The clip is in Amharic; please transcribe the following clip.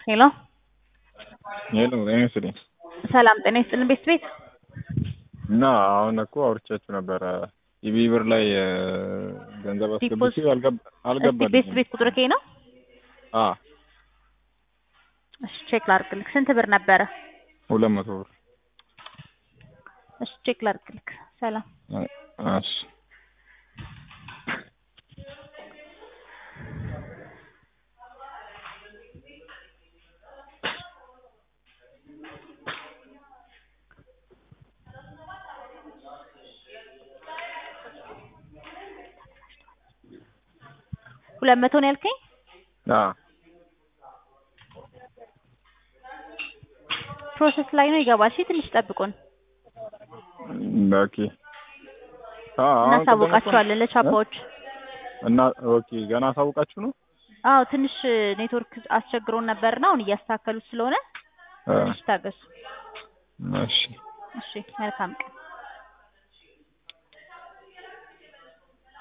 ሄሎ ሄሎ ጤና ይስጥልኝ። ሰላም ጤና ይስጥልን ቤት ቤት እና አሁን እኮ አውርቻችሁ ነበረ ኢቢ ብር ላይ እ፣ ገንዘብ አስገብቼ አልገባ ቤት አልገባልኝም። ቤት ቁጥር ከይ ነው። አ እሺ ቼክ ላድርግልክ። ስንት ብር ነበረ? ሁለት መቶ ብር እሺ ቼክ ላድርግልክ። ሰላም እሺ ሁለት መቶ ነው ያልከኝ? አ ፕሮሰስ ላይ ነው ይገባል። እሺ ትንሽ ጠብቁን፣ ኦኬ አ አሁን ቅድም እኮ- እናሳውቃቸዋለን ለቻፓዎች። እና ኦኬ ገና አሳውቃችሁ ነው? አዎ ትንሽ ኔትወርክ አስቸግሮን ነበርና አሁን እያስተካከሉት ስለሆነ አ ትንሽ ታገሱ። እሺ እሺ መልካም ቀን።